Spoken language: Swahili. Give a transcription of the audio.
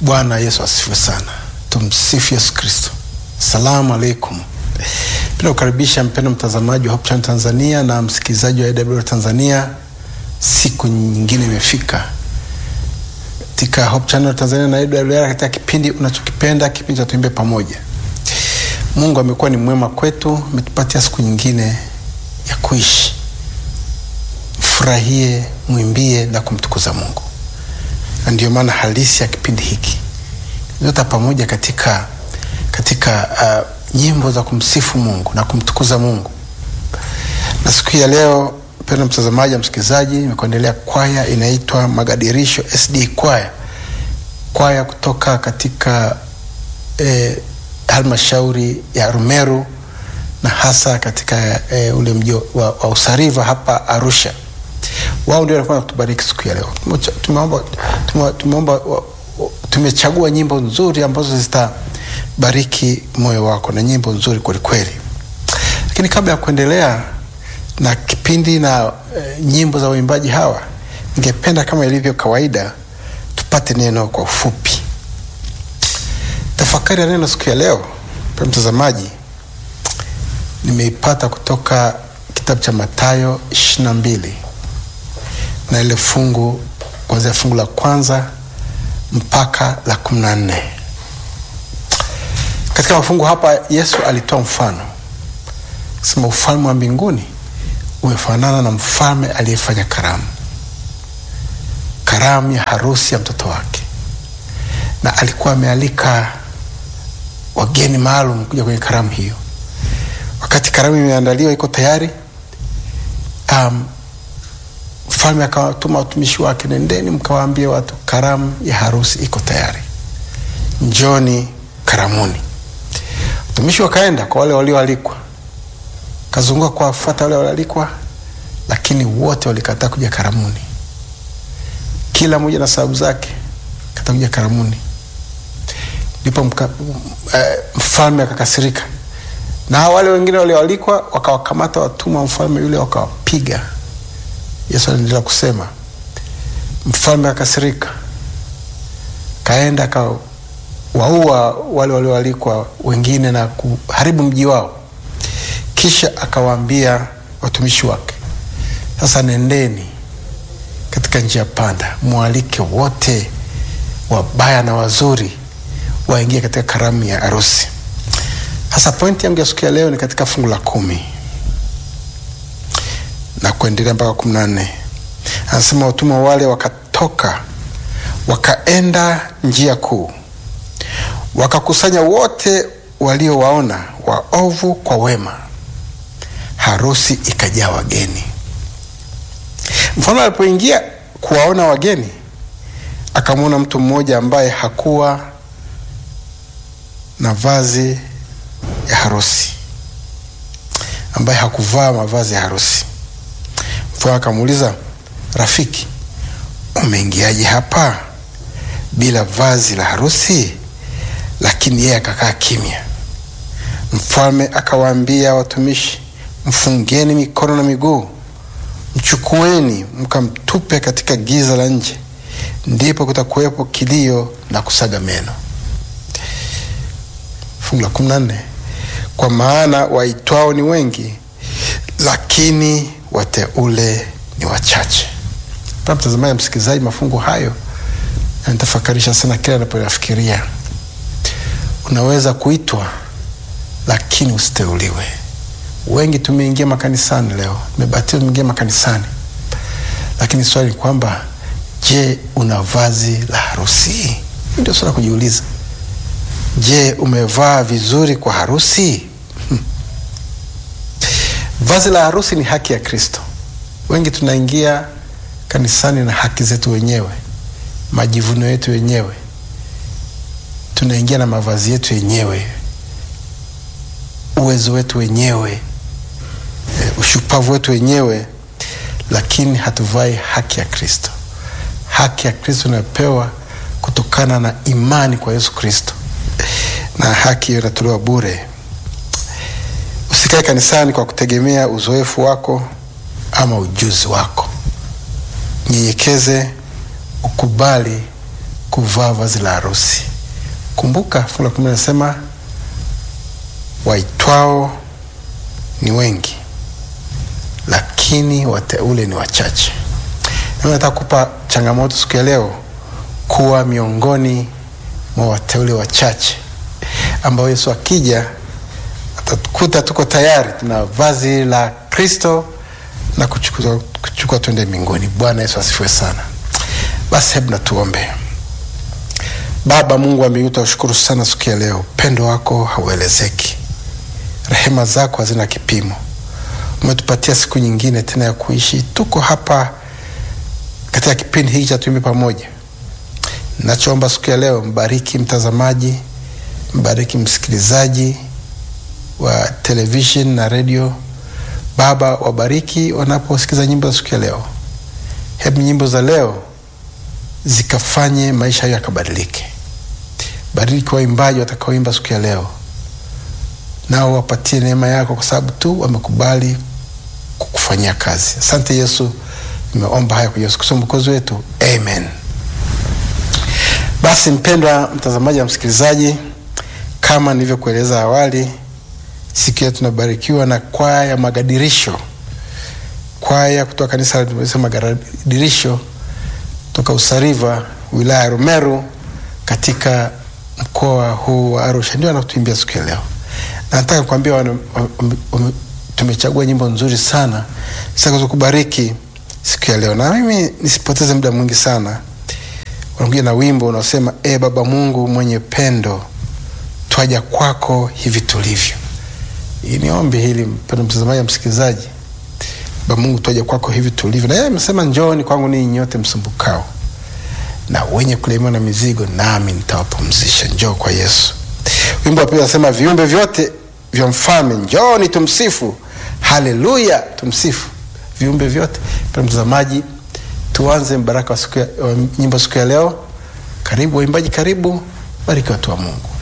Bwana Yesu asifiwe sana. Tumsifu Yesu Kristo. Salamu alaikum. Penda kukaribisha mpendo mtazamaji wa Hope Channel Tanzania na msikilizaji wa AWR Tanzania. Siku nyingine imefika katika Hope Channel Tanzania na AWR katika kipindi unachokipenda, kipindi cha Tuimbe Pamoja. Mungu amekuwa ni mwema kwetu, ametupatia siku nyingine ya kuishi. Mfurahie, mwimbie na kumtukuza Mungu, na ndio maana halisi ya kipindi hiki zote pamoja katika katika uh, nyimbo za kumsifu Mungu na kumtukuza Mungu. Na siku hii ya leo, mpendwa mtazamaji na msikilizaji, nimekuendelea kwaya inaitwa Magadirisho SD kwaya, kwaya kutoka katika eh, halmashauri ya Rumeru na hasa katika eh, ule mji wa, wa Usariva hapa Arusha. Wao ndio walikuwa kutubariki siku ya leo. Tumeomba tumeomba tumechagua nyimbo nzuri ambazo zitabariki moyo wako na nyimbo nzuri kwelikweli. Lakini kabla ya kuendelea na kipindi na e, nyimbo za waimbaji hawa, ningependa kama ilivyo kawaida tupate neno kwa ufupi. Tafakari ya neno siku ya leo, pa mtazamaji, nimeipata kutoka kitabu cha Mathayo ishirini na mbili na ile fungu kuanzia fungu la kwanza mpaka la kumi na nne. Katika mafungu hapa Yesu alitoa mfano sema, ufalme wa mbinguni umefanana na mfalme aliyefanya karamu, karamu ya harusi ya mtoto wake, na alikuwa amealika wageni maalum kuja kwenye karamu hiyo. Wakati karamu imeandaliwa iko tayari, um, mfalme akawatuma watumishi wake, nendeni mkawaambie watu karamu ya harusi iko tayari, njoni karamuni. Watumishi wakaenda kwa wale walioalikwa, kazunguka kuwafuata wale walioalikwa, lakini wote walikataa kuja karamuni, kila mmoja na sababu zake, kataa kuja karamuni. Ndipo uh, mfalme akakasirika, na wale wengine walioalikwa wakawakamata watumwa mfalme yule, wakawapiga. Yesu anaendelea kusema, mfalme akasirika, kaenda akawaua wale walioalikwa wengine na kuharibu mji wao. Kisha akawaambia watumishi wake, sasa nendeni katika njia panda, mwalike wote wabaya na wazuri waingie katika karamu ya harusi. Sasa pointi yangu ya siku ya leo ni katika fungu la kumi na kuendelea mpaka kumi na nne. Anasema watumwa wale wakatoka wakaenda njia kuu, wakakusanya wote waliowaona waovu kwa wema, harusi ikajaa wageni. Mfalme alipoingia kuwaona wageni, akamwona mtu mmoja ambaye hakuwa na vazi ya harusi, ambaye hakuvaa mavazi ya harusi. Mfalme akamuuliza, rafiki, umeingiaje hapa bila vazi la harusi? Lakini yeye akakaa kimya. Mfalme akawaambia watumishi, mfungeni mikono na miguu, mchukueni mkamtupe katika giza la nje, ndipo kutakuwepo kilio na kusaga meno. Fungu la kumi na nne, kwa maana waitwao ni wengi, lakini wateule ni wachache. Pa mtazamaji, msikilizaji, mafungu hayo yanitafakarisha sana kila anapoyafikiria. Unaweza kuitwa lakini usiteuliwe. Wengi tumeingia makanisani leo, tumebatizwa, tumeingia makanisani, lakini swali ni kwamba, je, una vazi la harusi? Ndio swala kujiuliza. Je, umevaa vizuri kwa harusi? Hmm. Vazi la harusi ni haki ya Kristo. Wengi tunaingia kanisani na haki zetu wenyewe, majivuno yetu wenyewe, tunaingia na mavazi yetu yenyewe, uwezo wetu wenyewe, ushupavu wetu wenyewe, lakini hatuvai haki ya Kristo. Haki ya Kristo inayopewa kutokana na imani kwa Yesu Kristo, na haki hiyo inatolewa bure. Usikae kanisani kwa kutegemea uzoefu wako ama ujuzi wako. Nyenyekeze, ukubali kuvaa vazi la harusi. Kumbuka fungu la kumi nasema waitwao ni wengi, lakini wateule ni wachache. Nami nataka kupa changamoto siku ya leo kuwa miongoni mwa wateule wachache ambao Yesu akija atatukuta tuko tayari, tuna vazi la Kristo na kuchukua, kuchukua twende mbinguni. Bwana Yesu asifiwe sana. Basi hebu na tuombe. Baba Mungu wa mbinguni, tunashukuru sana siku ya leo, upendo wako hauelezeki, rehema zako hazina kipimo. Umetupatia siku nyingine tena ya kuishi, tuko hapa katika kipindi hiki cha Tuimbe Pamoja. Nachoomba siku ya leo, mbariki mtazamaji, mbariki msikilizaji wa television na redio. Baba, wabariki wanaposikiza nyimbo za siku ya leo. Hebu nyimbo za leo zikafanye maisha hayo yakabadilike. Bariki waimbaji watakaoimba siku ya leo, nao wapatie neema yako, kwa sababu tu wamekubali kukufanyia kazi. Asante Yesu, nimeomba haya kwa Yesu Kristo mwokozi wetu, amen. Basi mpendwa mtazamaji na msikilizaji, kama nilivyokueleza awali, siku ya tunabarikiwa na kwaya ya Magadirisho, kwaya kutoka kanisa la Magadirisho toka Usariva, wilaya ya Rumeru, katika mkoa huu wa Arusha, ndio anatuimbia siku ya leo. Na nataka kuambia tumechagua nyimbo nzuri sana zitakazo kubariki siku ya leo, na mimi nisipoteze muda mwingi sana wanakuja na wimbo unaosema e Baba Mungu mwenye pendo, twaja kwako hivi tulivyo. Hii ni ombi hili, mpendo mtazamaji na msikilizaji. Baba Mungu, twaja kwako hivi tulivyo, na yeye amesema njooni kwangu ninyi nyote msumbukao na wenye kulemewa na mizigo, nami nitawapumzisha. Njoo kwa Yesu. Wimbo wa pili anasema viumbe vyote vya mfalme njooni tumsifu, haleluya, tumsifu viumbe vyote. Mpendo mtazamaji tuanze mbaraka wa siku ya, wa nyimbo siku ya leo. Karibu waimbaji, karibu bariki watu wa Mungu.